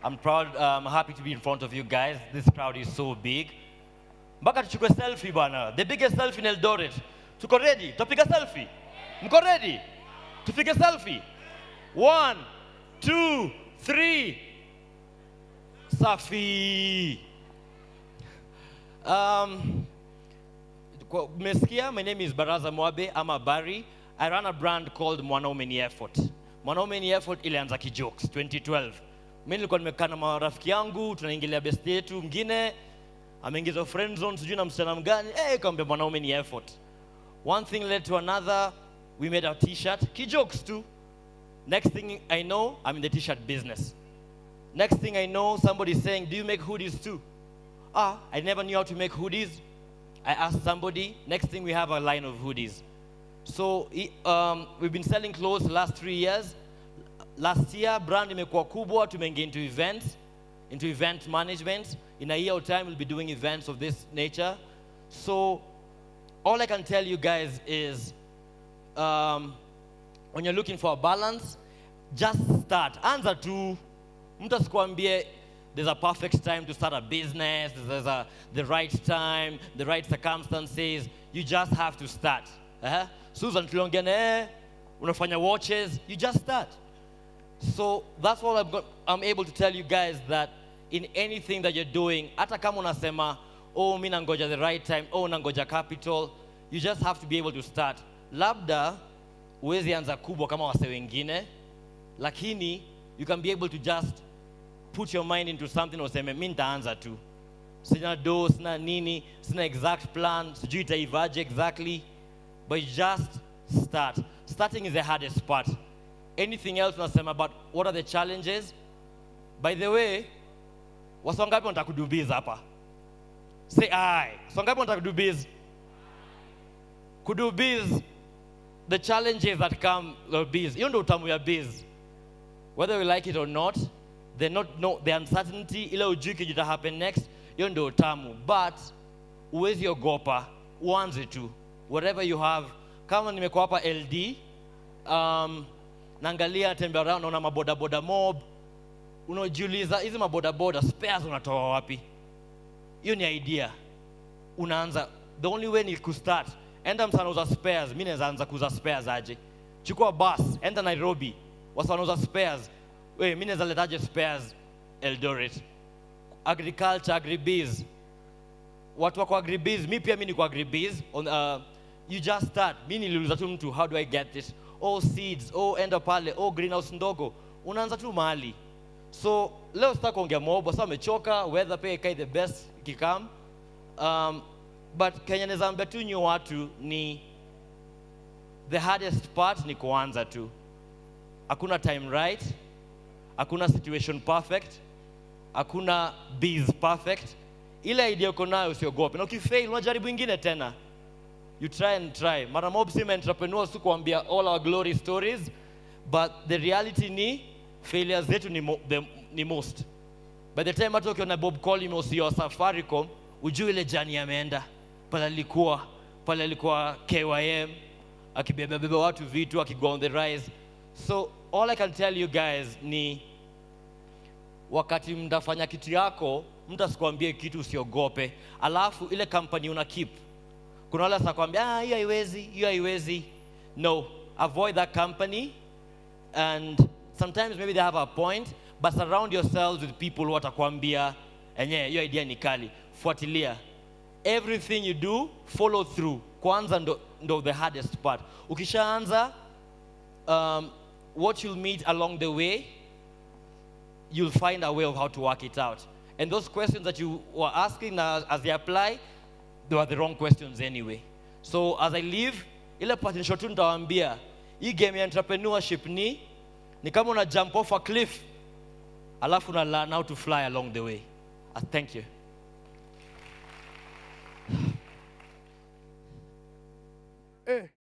I'm proud, I'm happy to be in front of you guys. This crowd is so big. Mpaka tuchukue selfie bwana. The biggest selfie in Eldoret. Tuko ready? Tutapiga selfie? Mko ready? Tupige selfie? One, two, three. Safi. Um, kwa- mmesikia my name is baraza mwabe ama bari i run a brand called mwanaume ni effort mwanaume ni effort ilianza kijokes 2012 mi nilikuwa nimekaa na marafiki yangu tunaingilia best yetu mwingine ameingizwa friend zone sijui na msichana mgani hey, kaambia mwanaume ni effort one thing led to another we made a t-shirt kijokes too next thing i know i'm in the t-shirt business next thing i know somebody's saying do you make hoodies too ah i never knew how to make hoodies I asked somebody. Next thing, we have a line of hoodies. So i- um, we've been selling clothes the last three years. Last year, brand imekuwa kubwa. Tumeingia into events, into event management. In a year or time, we'll be doing events of this nature. So all I can tell you guys is, um, when you're looking for a balance, just start. Anza tu. Mtu asikuambie there's a perfect time to start a business, there's a, the right time, the right circumstances. You just have to start. Uh-huh. Susan tuliongea na yeye, unafanya watches, you just start. So that's all I'm, go- I'm able to tell you guys that in anything that you're doing, hata kama unasema, oh, mi nangoja the right time, oh, nangoja capital, you just have to be able to start. Labda huwezi anza kubwa kama wase wengine, lakini you can be able to just put your mind into something useme mi nitaanza tu sina do sina nini sina exact plan sijui itaivaje exactly but you just start starting is the hardest part anything else unasema about what are the challenges by the way wasa wangapi wanataka kudubiz hapa say ai wasa wangapi wanataka kudubiz kudubiz the challenges that come with biz hiyo ndo utamu ya biz whether we like it or not the not no the uncertainty ile ujui kijita happen next hiyo ndio tamu but uwezi ogopa uanze tu whatever you have kama nimekuwa hapa ld um, naangalia tembea around naona mabodaboda mob unajiuliza hizi mabodaboda spares unatoa wapi hiyo ni idea unaanza the only way ni kustart enda msana uza spares mi naweza anza kuuza spares aje chukua bus enda nairobi wasa wanauza spares we mi naweza letaje spares eldoret agriculture agribiz watu wako agribiz mi pia mi niko agribiz on, uh, you just start mi niliuliza tu mtu how do i get this oh seeds oh enda pale oh greenhouse ndogo unaanza tu mahali so leo sitaki kuongea mobo sasa amechoka weather pia ikai the best ikikam um, but kenya naweza ambia tu nyi watu ni the hardest part ni kuanza tu hakuna time right hakuna situation perfect hakuna biz perfect ile idea uko nayo usiogope na ukifail unajaribu ingine tena you try and try mara mob sima entrepreneurs tu kuambia all our glory stories but the reality ni failures zetu ni, mo, the, ni most by the time hata ukiona bob colimos ya safaricom ujue ile jani ameenda pale alikuwa pale alikuwa kym akibebabeba watu vitu akigo on the rise so all i can tell you guys ni wakati mtafanya kitu yako mtu asikwambie kitu usiogope alafu ile company una keep kuna wale atakwambia ah, hiyo haiwezi hiyo haiwezi no avoid that company and sometimes maybe they have a point but surround yourselves with people who watakwambia enyewe hiyo idea ni kali fuatilia everything you do follow through kwanza ndo, ndo the hardest part ukishaanza um, what you'll meet along the way you'll find a way of how to work it out and those questions that you were asking now, as they apply they were the wrong questions anyway so as i leave ile patinisho tu nitawaambia hii game ya entrepreneurship ni ni kama una jump off a cliff alafu una learn how to fly along the way uh, thank you